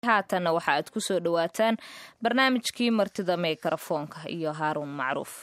haatanna waxa aad ku soo dhowaataan barnaamijkii martida mikrofoonka iyo haaruun macruuf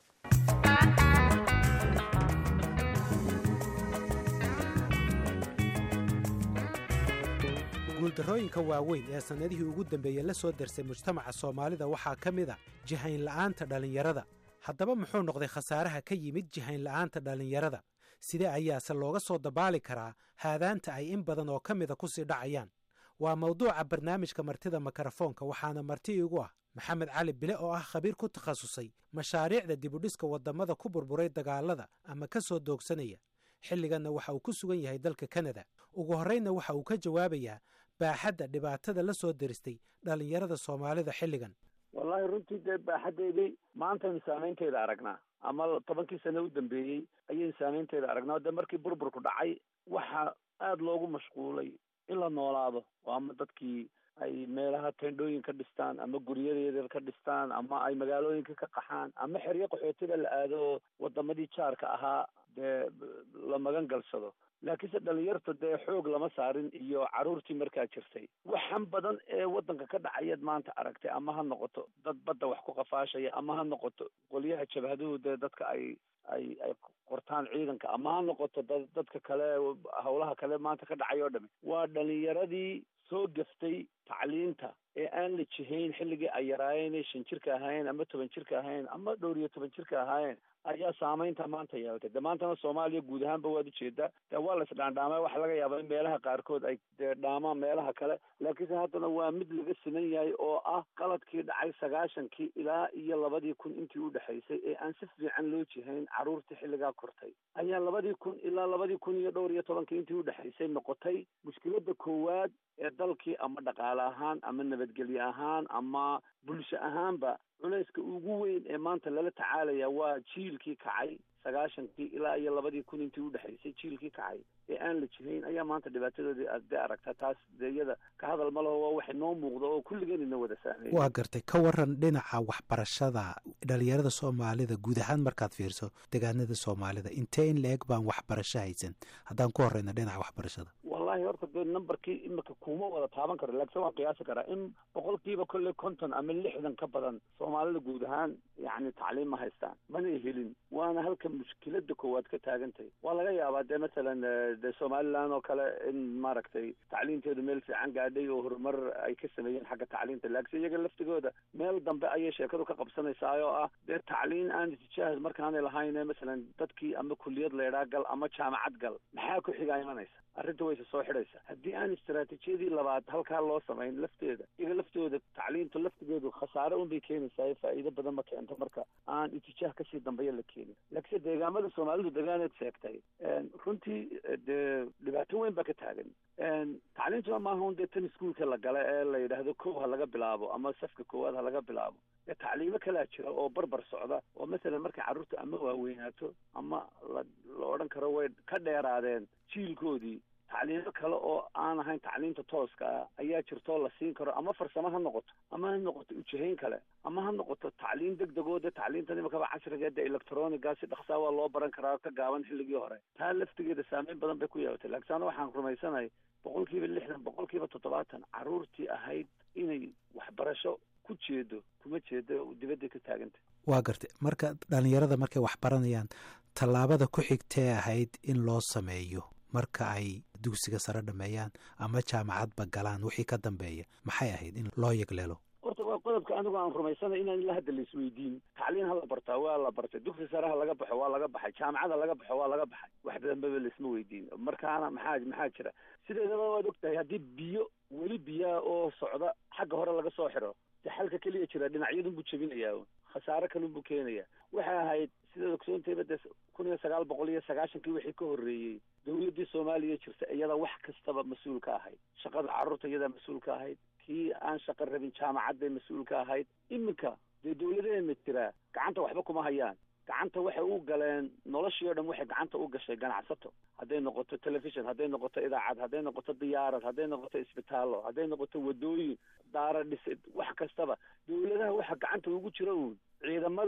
guuldarrooyinka waaweyn ee sannadihii ugu dambeeyey la soo darsay mujtamaca soomaalida waxaa ka mid a jihaynla'aanta dhallinyarada haddaba muxuu noqday khasaaraha ka yimid jihaynla'aanta dhallinyarada sidee ayaase looga soo dabaali karaa haadaanta ay in badan oo ka mida ku sii dhacayaan waa mawduuca barnaamijka martida mikrofoonka waxaana marti iigu ah maxamed cali bile oo ah khabiir ku takhasusay mashaariicda dibudhiska waddamada ku burburay dagaalada ama ka soo doogsanaya xilliganna waxa uu ku sugan yahay dalka kanada ugu horraynna waxa uu ka jawaabayaa baaxadda dhibaatada la soo deristay dhallinyarada soomaalida xilligan wallaahi runtii dee baaxaddeedii maantaynu saamaynteeda aragnaa ama tobankii sano u dambeeyey ayaynu saamaynteeda aragnaa dee markii burburku dhacay waxaa aada loogu mashquulay in la noolaado oo ama dadkii ay meelaha tendhooyin ka dhistaan ama guryadeeda ka dhistaan ama ay magaalooyinka ka qaxaan ama xeryo qaxootiga la aado oo wadamadii jaarka ahaa dee la magan galsado laakiinse dhalinyarta dee xoog lama saarin iyo carruurtii markaa jirtay waxan badan ee waddanka ka dhacayaad maanta aragtay ama ha noqoto dad badda wax ku qafaashaya ama ha noqoto qolyaha jabhaduhu dee dadka ay ay ay qortaan ciidanka ama ha noqoto da dadka kale howlaha kale maanta ka dhacay oo dhami waa dhalinyaradii soo gaftay tacliinta ee aan la jihayn xilligii ay yaraayeen ee shan jirka ahaayeen ama toban jirka ahaayeen ama dhowr iyo toban jirka ahaayeen ayaa saamaynta maanta yeelatay de maantana soomaaliya guud ahaanba waad ujeedaa dee waa la isdhaandhaamay waxa laga yaabaa in meelaha qaarkood ay dee dhaamaan meelaha kale laakiinse haddana waa mid laga siman yahay oo ah qaladkii dhacay sagaashankii ilaa iyo labadii kun intii u dhexaysay ee aan si fiican loo jihayn carruurtii xilligaa kortay ayaa labadii kun ilaa labadii kun iyo dhowr iyo tobankii intii u dhexaysay noqotay mushkiladda koowaad ee dalkii ama dhaqaale ahaan ama nabadgelye ahaan ama bulsho ahaanba culayska ugu weyn ee maanta lala tacaalaya waa jiilkii kacay sagaashankii ilaa iyo labadii kun intii udhexaysay jiilkii kacay ee aan la jihayn ayaa maanta dhibaatadoodii aad dee aragtaa taas dee iyada ka hadal ma laho waa waxay noo muuqda oo kulligeen ina wada saameeya waa gartay ka waran dhinaca waxbarashada dhalinyarada soomaalida guud ahaan markaad fiirso degaanada soomaalida intee in la-eg baan waxbarasho haysan haddaan ku horeyna dhinaca waxbarashada wallahi horta dee numberkii imika kuma wada taaban karo laakiin waan qiyaasi karaa in boqolkiiba kolley konton ama lixdan ka badan soomaalida guud ahaan yacni tacliim ma haystaan mana helin waana halka mushkilada koowaad ka taagantahay waa laga yaabaa dee masalan dee somaliland oo kale in maaragtay tacliinteedu meel fiican gaadhay oo horumar ay ka sameeyeen xagga tacliinta laakiinse iyaga laftigooda meel dambe ayay sheekadu ka qabsanaysaa oo ah dee tacliin aan itijaah markaanay lahayn masalan dadkii ama kuliyad leedhaa gal ama jaamacad gal maxaa ku xigaa imanaysa arrinta wayse soo xidhaysa haddii aan istaraatiijiyadii labaad halkaa loo samayn lafteeda iyaga laftooda tacliintu laftigeedu khasaare unbay keenaysaa faa'iido badan ma keento marka aan itijaah kasii dambeeya la keenin laakiinse deegaamada soomaalidu degaaneed sheegtay runtii dee dhibaato weyn baa ka taagan tacliintuna maaha un dee tan iskuolka la gala ee la yidhaahdo kow ha laga bilaabo ama safka koowaad ha laga bilaabo dee tacliimo kalaa jira oo barbar socda oo masalan markay carruurta ama waaweynaato ama la la odhan karo way ka dheeraadeen jiilkoodii tacliimo kale oo aan ahayn tacliinta tooska ah ayaa jirtoo la siin karo ama farsamo ha noqoto ama ha noqoto ujihayn kale ama ha noqoto tacliin deg degoo dee tacliintan imakaba casriga de electroniga si dhaksaa waa loo baran karaa ka gaaban xilligii hore taa laftigeeda saameyn badan bay ku yeelatay laakiin ana waxaan rumaysanahay boqol kiiba lixdan boqol kiiba toddobaatan carruurtii ahayd inay waxbarasho ku jeedo kuma jeedo dibadday ka taagantay waa gartay marka dhalinyarada markay wax baranayaan tallaabada ku xigtee ahayd in loo sameeyo marka ay dugsiga sare dhameeyaan ama jaamacadba galaan wixii ka dambeeya maxay ahayd in loo yegleelo horta waa qodobka anigu aan rumaysanay inaan ila hadda la isweydiin tacliin ha la bartaa waa la bartay dugsi sare ha laga baxo waa laga baxay jaamacada laga baxo waa laga baxay wax badanbaba laisma weydiin markaana maxaa maxaa jira sideedaba waad ogtahay haddii biyo weli biyaa oo socda xagga hore laga soo xiro de xalka keliya jira dhinacyadunbuu jebinayaa khasaare kalunbuu keenaya waxay ahayd sidaad ogsoontayba dee kun iyo sagaal boqol iyo sagaashankii wixii ka horreeyey dawladdii soomaaliya jirta iyada wax kastaba mas-uul ka ahayd shaqada carruurta iyadaa mas-uul ka ahayd kii aan shaqo rabin jaamacad bay mas-uul ka ahayd iminka dee dawladeena jiraa gacanta waxba kuma hayaan gacanta waxay u galeen noloshii o dhan waxay gacanta u gashay ganacsato hadday noqoto telefishon hadday noqoto idaacad hadday noqoto diyaarad hadday noqoto isbitaallo hadday noqoto wadooyin daara dhisid wax kastaba dawladaha waxa gacanta ugu jira uun ciidamada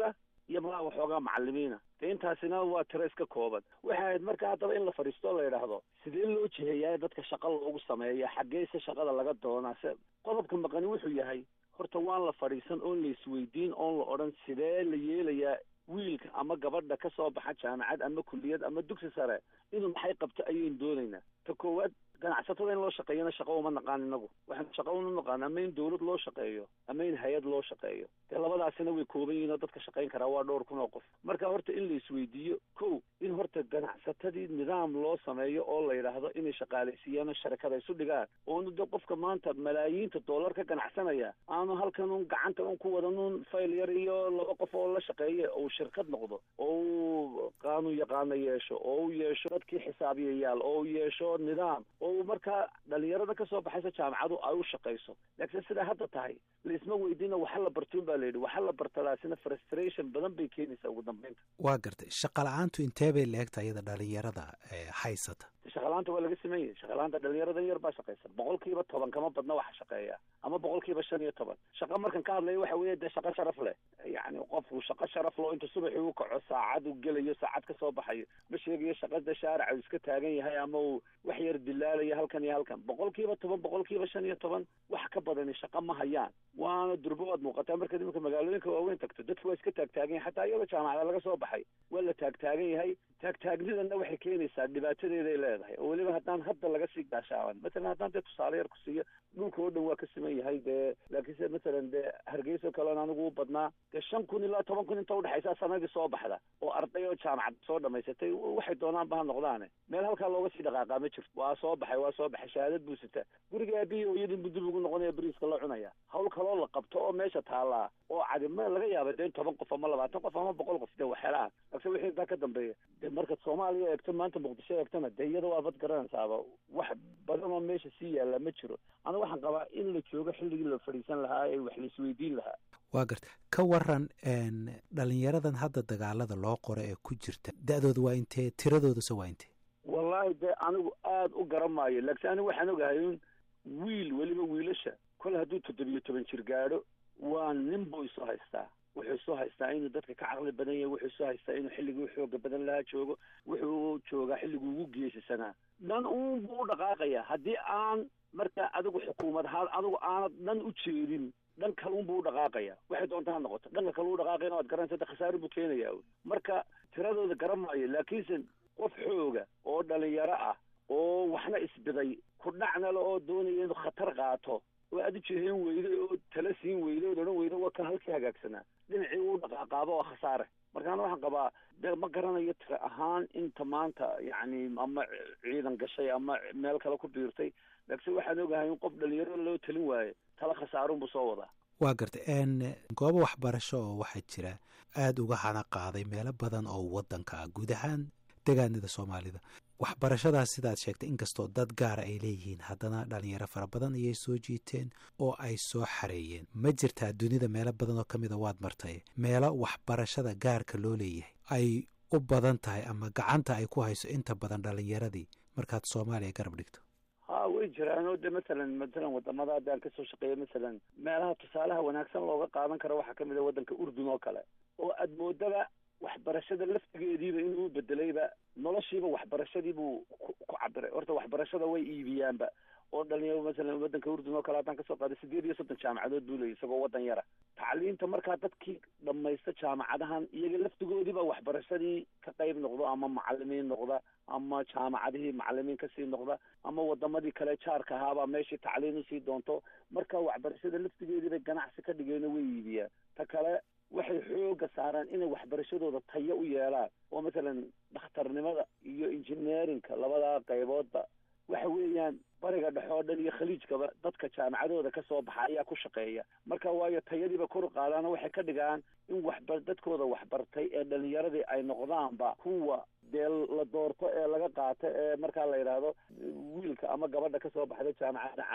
iyo malaa waxoogaa macalimiina de intaasina waa tiro iska kooban waxay ahayd marka haddaba in la fadhiisto la yidhaahdo sidee loo jiheeyaa dadka shaqa loogu sameeya xaggeese shaqada laga doonaa se qodobka maqani wuxuu yahay horta waan la fadhiisan oon la isweydiin oon la odhan sidee la yeelayaa wiilka ama gabadha ka soo baxa jaamacad ama kulliyad ama dugsi sare inuu maxay qabto ayaynu doonaynaa ta koowaad ganacsatada in loo shaqeeyana shaqo uma naqaan inagu waxaan shaqo una naqaan ama in dawlad loo shaqeeyo ama in hay-ad loo shaqeeyo dee labadaasina way kooban yihiin oo dadka shaqayn karaa waa dhowr kun oo qof marka horta in la isweydiiyo kow in horta ganacsatadii nidaam loo sameeyo oo la yidhaahdo inay shaqaalaysiiyaan sharakada isu dhigaan oonu de qofka maanta malaayiinta dollar ka ganacsanaya aanu halkan un gacanta un ku wadan un fayl yar iyo laba qof oo la shaqeeya uu shirkad noqdo oo uu qaanun yaqaano yeesho oo uu yeesho dadkii xisaabiyayaal oo uu yeesho nidaam oo markaa dhalinyarada kasoo baxaysa jaamacadu ay u shaqayso laakiin sidaa hadda tahay laisma weydiina waxa la bartuun baa layidhi waxa la bartadaasina frustration badan bay keenaysaa ugu dambeynta waa gartay shaqa la-aantu intee bay la-egta iyada dhalinyarada haysata shaqalaanta waa laga sameyn yahay shaqalaanta dhalinyaradan yar baa shaqaysa boqol kiiba toban kama badna waxa shaqeeya ama boqol kiiba shan iyo toban shaqa markan ka hadlaya waxa weeye dee shaqo sharaf leh yacni qofku shaqo sharaf loo inta subaxii u kaco saacad u gelayo saacad ka soo baxayo ma sheegayo shaqada shaarica uu iska taagan yahay ama uu wax yar dilaalayo halkan iyo halkan boqol kiiba toban boqol kiiba shan iyo toban wax ka badani shaqa ma hayaan waana durbo waad muuqataa markaad iminka magaalooyinka waaweyn tagto dadku waa iska taagtaagan yahay xataa iyadoo jaamacada laga soo baxay waa la taagtaagan yahay taagtaagnidana waxay keenaysaa dhibaatadeeday leedahay oo weliba haddaan hadda laga sii gaashaaban matalan haddaan dee tusaale yar ku siiyo dhulka oo dhan waa ka siman yahay dee laakiinse matalan dee hargeysa kaleon anigu u badnaa dee shan kun ilaa toban kun inta udhexaysa sanadii soo baxda oo arday oo jaamacad soo dhamaysatay waxay doonaanba ha noqdaane meel halkaa looga sii dhaqaaqaa ma jirto waa soo baxay waa soo baxay shahaadad buu sita guriga aabihi hooyadii buu dib ugu noqonaya beriiska la cunaya hawl kaloo la qabto oo meesha taallaa oo cadi ma laga yaaba dee in toban qof ama labaatan qof ama boqol qof dee waxelaan laakiin wixii intaa ka dambeeya dee markaad soomaaliya eegto maanta muqdisho eegtona dee iyada waa bad garanaysaaba wax badan oo meesha sii yaalla ma jiro anigu waxaan qabaa in la joogo xilligii la fadhiisan lahaa ee wax la isweydiin lahaa waa garta ka waran dhalinyaradan hadda dagaalada loo qoro ee ku jirta da-dooda waa intee tiradoodase waa intee wallaahi dee anigu aada u garan maayo laakiin anigu waxaan ogahay un wiil weliba wiilasha kol hadduu toddobiyo toban jir gaadho waa nin buu isu haystaa wuxuu isu haystaa inuu dadka ka caqli badan yahay wuxuu isu haystaa inuu xilligii xooga badan lahaa joogo wuxuu joogaa xilligii ugu geesisanaa dhan uun buu u dhaqaaqayaa haddii aan markaa adigu xukuumad ahaan adigu aanad dhan u jeedin dhan kaluun buu u dhaqaaqaya waxay doonta ha noqoto dhanka kale u dhaqaaqayna waad garanaysa de khasaare buu keenayaa marka tiradooda garan maayo laakiinse qof xooga oo dhalinyaro ah oo waxna isbiday ku dhacnale oo doonaya inuu khatar qaato oo aad u jeheen weyday oo tala siin weyday ood odhan weyda waa kan halkii hagaagsanaa dhinacii uu dhaqaaqaaba oo khasaare markaana waxaan qabaa de ma garanayo tira ahaan inta maanta yacni ama ciidan gashay ama meel kale ku biirtay laakiinse waxaan ogahay in qof dhalinyaro loo talin waayo tala khasaarunbuu soo wadaa waa garta goobo waxbarasho oo waxaa jira aada uga hana qaaday meelo badan oo waddanka ah guud ahaan degaanada soomaalida waxbarashadaas sidaad sheegtay inkastoo dad gaara ay leeyihiin haddana dhalinyaro fara badan ayay soo jiiteen oo ay soo xareeyeen ma jirtaa dunida meelo badan oo ka mida waad martay meelo waxbarashada gaarka loo leeyahay ay u badan tahay ama gacanta ay ku hayso inta badan dhalinyaradii markaad soomaaliya garab dhigto ha way jiraan oo de masalan matalan wadamada haddaan kasoo shaqeeya masalan meelaha tusaalaha wanaagsan looga qaadan karo waxaa kamid a waddanka urdun oo kale oo aad moodaba waxbarashada laftigeediiba inuu bedelayba noloshiiba waxbarashadiibuu ku cabiray horta waxbarashada way iibiyaanba oo dhalinyaro masalan waddanka urdun oo kale haddaan kasoo qaaday sideed iyo soddon jaamacadood buu leeyay isagoo waddan yara tacliinta markaa dadkii dhamaysta jaamacadahan iyaga laftigoodiiba waxbarashadii ka qayb noqdo ama macalimiin noqda ama jaamacadihii macalimiin kasii noqda ama wadamadii kale jaarka ahaabaa meeshii tacliin usii doonto marka waxbarashada laftigeediibay ganacsi ka dhigeeno way iibiyaan ta kale waxay xooga saaraan inay waxbarashadooda tayo u yeelaan oo masalan dhakhtarnimada iyo engineerinka labadaa qayboodba waxa weeyaan bariga dhexe oo dhan iyo khaliijkaba dadka jaamacadooda ka soo baxa ayaa ku shaqeeya marka waayo tayadiiba kor u qaadaano waxay ka dhigaan in waxba dadkooda waxbartay ee dhalinyaradii ay noqdaanba kuwa dee la doorto ee laga qaato ee markaa la yidhaahdo wiilka ama gabadha kasoo baxda jaamacadda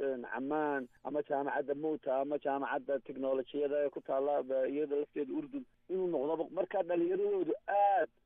camaan ama jaamacadda mowta ama jaamacadda technolojiyada ee ku taalla iyada lafteeda urdun inuu noqdoba markaa dhalinyaradoodu aad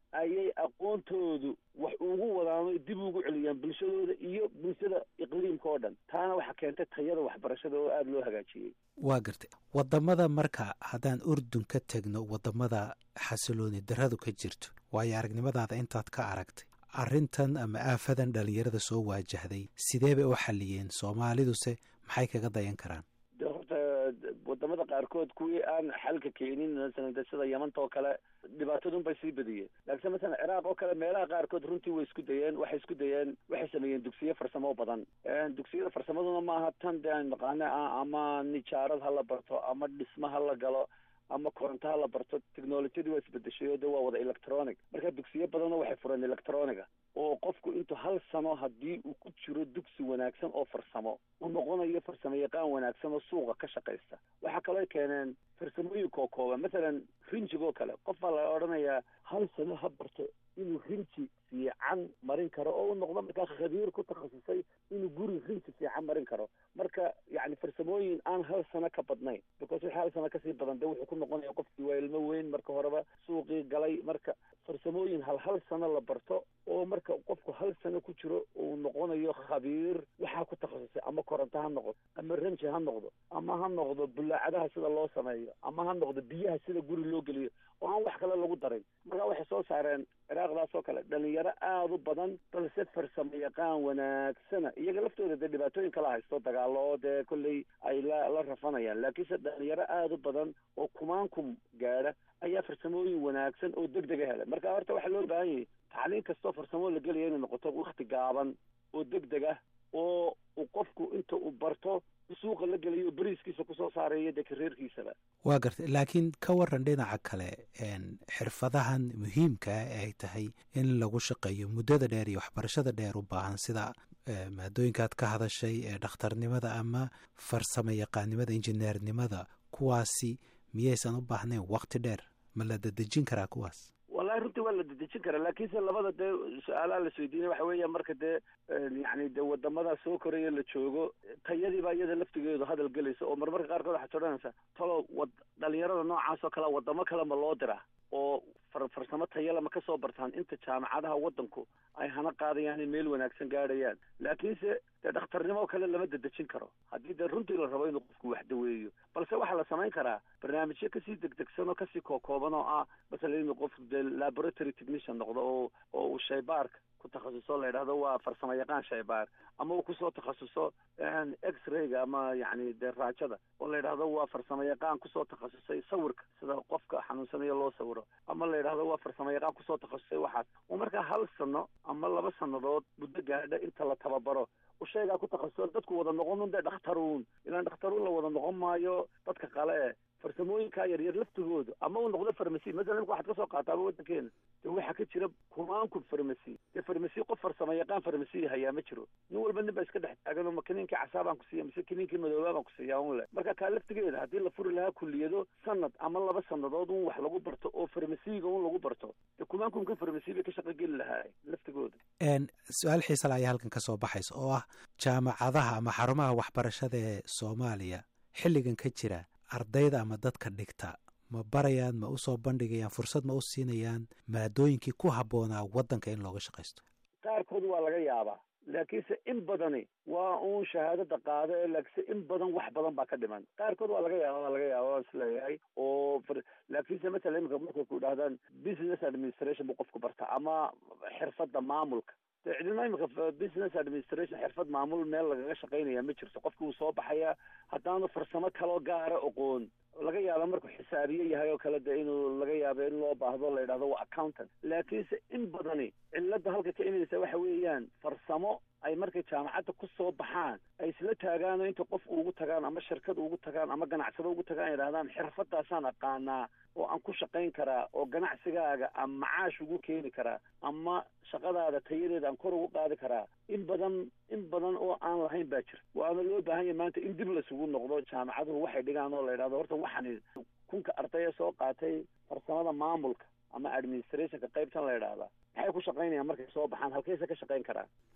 ayay aqoontoodu wax ugu wadaan dib ugu celiyaan bulshadooda iyo bulshada iqliimka oo dhan taana waxaa keentay tayada waxbarashada oo aada loo hagaajiyey waa gartay wadamada marka haddaan urdun ka tegno wadamada xasilooni daradu ka jirto waayo aragnimadaada intaad ka aragtay arrintan ama aafadan dhalinyarada soo waajahday sidee bay u xalliyeen soomaaliduse maxay kaga dayan karaan de horta wadamada qaarkood kuwii aan xalka keenin masalan de sida yamanta oo kale dhibaatadun bay sii badiyeen laakiinse masalan ciraaq oo kale meelaha qaarkood runtii way isku dayeen waxay isku dayeen waxay sameeyeen dugsiyo farsamo badan dugsiyada farsamaduna maaha tan de aan naqaane ah ama nijaarad ha la barto ama dhisma ha la galo ama koronto ha la barto technolojiyadii waa isbedeshay oo de waa wada electronic marka dugsiyo badanoo waxay fureen electroniga oo qofku intuu hal sano haddii uu ku jiro dugsi wanaagsan oo farsamo uu noqonayo farsamo yaqaan wanaagsan oo suuqa ka shaqaysta waxaa kaloo keeneen farsamooyinka oo kooban masalan rinjigoo kale qof baa la odhanayaa hal sano ha barto inuu rinji fiican marin karo oo u noqdo markaa khabiir ku takhasusay inuu guri rinji fiican marin karo marka yacni farsamooyin aan hal sano ka badnayn because wixii hal sano kasii badan de wuxuu ku noqonaya qofkii waa ilmo weyn marka horeba suuqii galay marka farsamooyin hal hal sano la barto oo marka qofku hal sano ku jiro uu noqonayo khabiir waxaa ku takhasusay ama koronto ha noqdo ama ranji ha noqdo ama ha noqdo bulaacadaha sida loo sameeyo ama ha noqdo biyaha sida guri loo geliyo oo aan wax kale lagu darin marka waxay soo saareen ciraaqdaas oo kale dhalinyaro aada u badan balse farsamo yaqaan wanaagsana iyaga laftooda dee dhibaatooyin kala haysto dagaalo oo dee kolley ay la la rafanayaan laakiinse dhalinyaro aada u badan oo kumaankum gaadha ayaa farsamooyin wanaagsan oo deg dega helay marka horta waxaa loo baahan yahay tacliin kastoo farsamo la gelaya inay noqoto wakti gaaban oo deg deg ah oo uu qofku inta uu barto suuqa la gelayo beriiskiisa kusoo saarayo dee kareerkiisaba waa gartay laakiin ka waran dhinaca kale xirfadahan muhiimka ah ee ay tahay in lagu shaqeeyo muddada dheer iyo waxbarashada dheer u baahan sida maadooyinkaad ka hadashay ee dhakhtarnimada ama farsamo yaqaannimada injineernimada kuwaasi miyaysan u baahnayn wakti dheer ma la dadejin karaa kuwaas wallahi runtii waa la dedejin karaa laakiinse labada dee su-aalaha la isweydiinay waxa weeya marka dee yacni dee wadamada soo koraya la joogo tayadiibaa iyada laftigeedu hadal gelaysa oo marmarka qaarkood waxaad odhanaysaa talo wad dhalinyarada noocaas oo kale wadamo kale ma loo diraa oo far farsamo tayale ma kasoo bartaan inta jaamacadaha waddanku ay hana qaadayaan in meel wanaagsan gaadhayaan laakiinse dee dhakhtarnimo kale lama dedejin karo haddii dee runtii la rabo inuu qofku wax daweeyo balse waxaa la samayn karaa barnaamijyo kasii degdegsan oo kasii kookooban oo ah masalan inuu qofku dee laboratory technician noqdo oo oo uu shaybaarka ku takhasuso la yidhahdo waa farsamo yaqaan shaybaar ama uu kusoo takhasuso x-rayga ama yacni dee raajada oo la yidhahdo waa farsamo yaqaan kusoo takhasusay sawirka sida qofka xanuunsanayo loo sawiro ama la yidhahdo waa farsamo yaqaan kusoo takhasusay waxaas oo markaa hal sano ama laba sannadood muddo gaadha inta la tababaro ushaygaa ku takhasuso dadku wada noqon un dee dhakhtaruun ilaan dhakhtaruun la wada noqon maayo dadka qale e farsamooyinkaa yaryar laftigoodu ama uu noqdo farmasi masalan imka waxaad kasoo qaataaba waddankeena dee waxaa ka jira kumaanku farmasi dee farmasi qof farsamo yaqaan farmasi hayaa ma jiro nin walba nin baa iska dhex taagan oo ma kiniinkii casaabaan ku siiya mise kiniinkii madoobaa baan ku siiyaa un le marka kaa laftigeeda haddii la furi lahaa kulliyado sanad ama laba sanadood un wax lagu barto oo farmasiga un lagu barto dee kumaankumka farmasi bay ka shaqo geli lahaa laftigooda su-aal xiisala ayaa halkan ka soo baxaysa oo ah jaamacadaha ama xarumaha waxbarashada ee soomaaliya xilligan ka jira ardayda ama dadka dhigta ma barayaan ma usoo bandhigayaan fursad ma u siinayaan maadooyinkii ku habboonaa waddanka in looga shaqaysto qaarkood waa laga yaabaa laakiinse in badani waa uun shahaadada qaado ee laakiinse in badan wax badan baa ka dhiman qaarkood waa laga yaaba waa laga yaaba waan isleeyahay oo laakiinse matala imika markay ku idhahdaan business administration buu qofku barta ama xirfadda maamulka de cidina imika business administration xirfad maamul meel lagaga shaqaynaya ma jirto qofki wuu soo baxaya haddaanu farsamo kaloo gaara oqoon laga yaaba markuu xisaabiye yahay oo kale de inuu laga yaabo in loo baahdo la yidhahdo waa accountant laakiinse in badani cilada halka ka imanaysa waxa weeyaan farsamo ay markay jaamacadda ku soo baxaan ay isla taagaano inta qof ugu tagaan ama shirkad ugu tagaan ama ganacsado ugu tagaan yidhahdaan xirfadaasaan aqaanaa oo aan ku shaqayn karaa oo ganacsigaaga aan macaash ugu keeni karaa ama shaqadaada tayadeeda aan kor ugu qaadi karaa in badan in badan oo aan lahayn baa jirta waana loo baahan yahay maanta in dib lasugu noqdo jaamacaduhu waxay dhigaan oo la yidhahdo horta waxani kunka ardaya soo qaatay farsamada maamulka ama administrationka qaybtan la yidhaahdaa maxay ku shaqaynayaan markay soo baxaan halkayse ka shaqayn karaan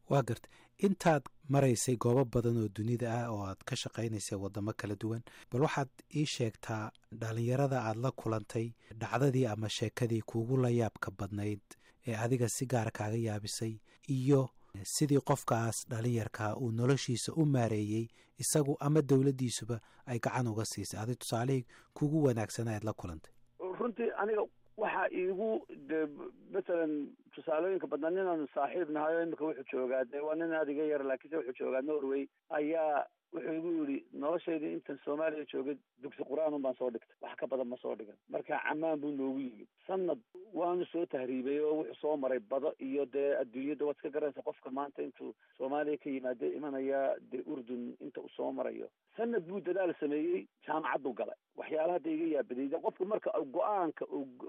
waa garta intaad maraysay goobo badan oo dunida ah oo aad ka shaqaynaysay waddamo kala duwan bal waxaad ii sheegtaa dhallinyarada aad la kulantay dhacdadii ama sheekadii kuugu la yaabka badnayd ee adiga si gaar kaaga yaabisay iyo sidii qofkaas dhalinyarkaa uu noloshiisa u maareeyey isagu ama dowladdiisuba ay gacan uga siisay adig tusaalihii kugu wanaagsanaa aad la kulantay runtii aniga waxaa iigu de masalan tusaalooyinka badnaa ninaanu saaxiib nahay oo imika wuxuu joogaa de waa nin adiga yar laakiinse wuxuu joogaa norway ayaa wuxuu igu yidhi noloshaydii intan soomaaliya joogay dugsi qur-aan un baan soo dhigtay wax ka badan ma soo dhigan marka camaan buu noogu yimid sanad waanu soo tahriibay oo wuxuu soo maray bado iyo dee adduunyada waad iska garanaysa qofka maanta intuu soomaaliya ka yimaado imanaya dee urdun inta uu soo marayo sanad buu dadaal sameeyey jaamacaddu galay waxyaalaha hadda iga yaabadayda qofka marka go-aanka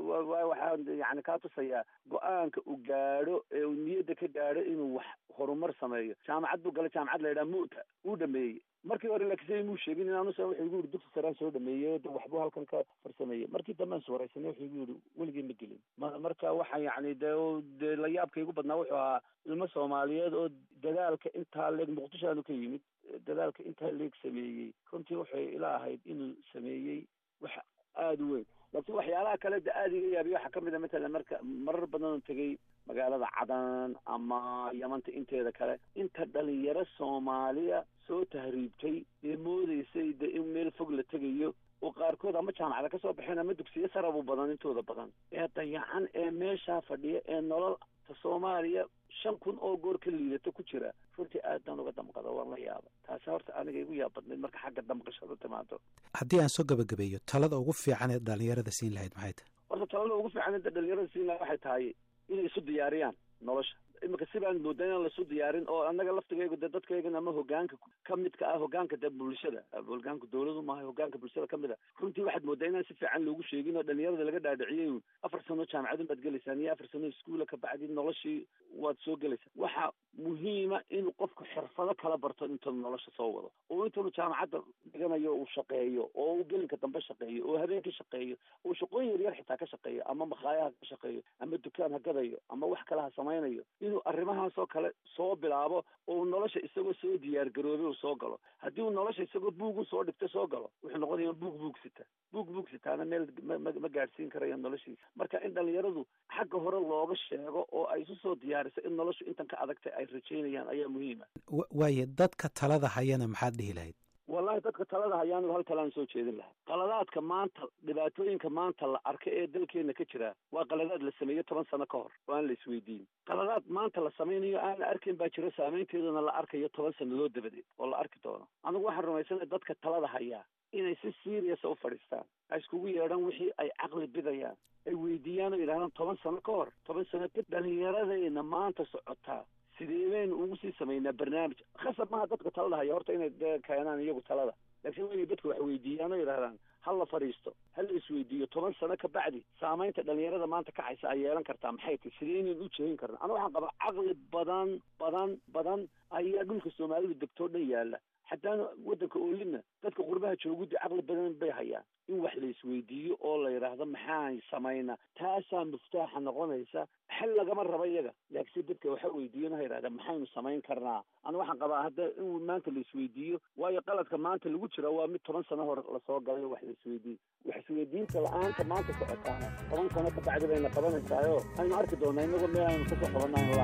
waxaa yani kaa tusayaa go-aanka uu gaadho ee uu niyadda ka gaadho inuu wax horumar sameeyo jaamacad buu galay jaamacad la yidhaha mu'ta uu dhameeyey markii hore laakiinse imuu sheegin inaanusa wuxuu igu yidhi dugsi saraan soo dhameeyey de waxbuu halkan ka farsameeyey markii dambe aan iswaraysanay wuxuu igu yidhi weligii ma gelin ma marka waxa yacni de dee la yaabka igu badnaa wuxuu ahaa ilmo soomaaliyeed oo dadaalka intaa leeg muqdisho aanu ka yimid dadaalka intaa leeg sameeyey runtii waxay ila ahayd inuu sameeyey wax aada u weyn laakiin waxyaalaha kale de aada iga yaabiya waxaa kamid a matalan marka marar badan oo tegey magaalada cadan ama yamanta inteeda kale inta dhalinyaro soomaaliya soo tahriibtay ee moodeysay de in meel fog la tegayo oo qaarkood ama jaamacada ka soo baxeen ama dugsiyo sarabu badan intooda badan ee dayacan ee meeshaa fadhiya ee nolol ta soomaaliya shan kun oo goor ka liidato ku jira runtii aad baan uga damqada waan la yaaba taasi horta aniga igu yaab badnayd marka xagga damqashada timaado haddii aan soo gabagabeeyo talada ugu fiican ee dhalinyarada siin lahayd maxay tahay horta talada ugu fiican ee dhalinyarada siin lahayd waxay tahay inay isu diyaariyaan nolosha imika si baan moodaa inaan laisu diyaarin oo annaga laftigaygu de dadkaygan ama hogaanka ka midka ah hogaanka de bulshada hogaanka dowladu maaha hogaanka bulshada kamid a runtii waxaad moodaa inaan si fiican loogu sheegin oo dhalinyarada laga dhaadhiciyey afar sano jaamacadun baad gelaysaan iyo afar sano iskuula kabacdi noloshii waad soo gelaysaan waxa muhiima inuu qofku xirfado kala barto intaanu nolosha soo wado oo intaanu jaamacadda dhiganayo uu shaqeeyo oo uu gelinka dambe shaqeeyo oo habeenkii shaqeeyo oo shaqooyin yaryar xitaa ka shaqeeyo ama makhaaya ha ka shaqeeyo ama dukaan ha gadayo ama wax kale ha samaynayo inuu arrimahaasoo kale soo bilaabo oo nolosha isagoo soo diyaar garoobay uu soo galo haddii uu nolosha isagoo buugu soo dhigta soo galo wuxuu noqonaya buug buug sita buug buug sitaana meel ma gaadhsiin karayo noloshiisa marka in dhalinyaradu xagga hore looga sheego oo ay isu soo diyaariso in noloshu intan ka adagtay ay rajaynayaan ayaa muhiima waaye dadka talada hayana maxaad dhihi lahayd wallahi dadka talada hayaanu hal talaan soo jeedin lahaa qaladaadka maanta dhibaatooyinka maanta la arka ee dalkeena ka jira waa qaladaad la sameeyo toban sano ka hor oo aan la isweydiin qaladaad maanta la samaynayo aan la arkayn baa jiro saameynteeduna la arkayo toban sannadood dabadeed oo la arki doono anigu waxaan rumaysanay dadka talada hayaa inay si seriasa u fadhiistaan ay iskugu yeedhaan wixii ay caqli bidayaan ay weydiiyaan oo yidhahdaan toban sano ka hor toban sano ka dhalinyaradayna maanta socotaa sidee baynu ugu sii samaynaa barnaamij khasab maaha dadka talada haya horta inay de keenaan iyagu talada laakiin waa inay dadka wax weydiiyaan oo yidhahdaan ha la fadhiisto ha la isweydiiyo toban sano ka bacdi saamaynta dhalinyarada maanta kacaysa ay yeelan kartaa maxay tahy sideynan u jeedin karna aniga waxaan qabaa caqli badan badan badan ayaa dhulka soomaalidu degtoo dhan yaalla xataa waddanka oolina dadka qurbaha joogudda caqli badan bay hayaan in wax la isweydiiyo oo la yidhaahdo maxaan samaynaa taasaa muftaaxa noqonaysa xel lagama raba iyaga laakiinse dadka waxa weydiiyona ha yidhahda maxaynu samayn karnaa ana waxaan qabaa hadda in maanta la isweydiiyo waayo qaladka maanta lagu jira waa mid toban sano hore lasoo galay wax la isweydiiyo wax isweydiinta la-aanta maanta socotaana toban sano ka bacdi bayna qabanaysaayo aynu arki doonaa inagoo meel aynu kasoo qabanayno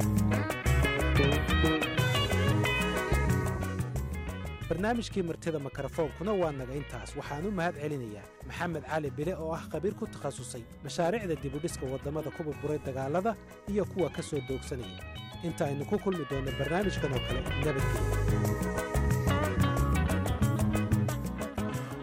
la barnaamijkii martida mikrofoonkuna waa naga intaas waxaan u mahad celinayaa maxamed cali bile oo ah khabiir ku takhasusay mashaariicda dibudhiska waddamada ku burburay dagaallada iyo kuwa ka soo doogsanaya inta aynu ku kulmi doonno barnaamijkan oo kale nabadgelya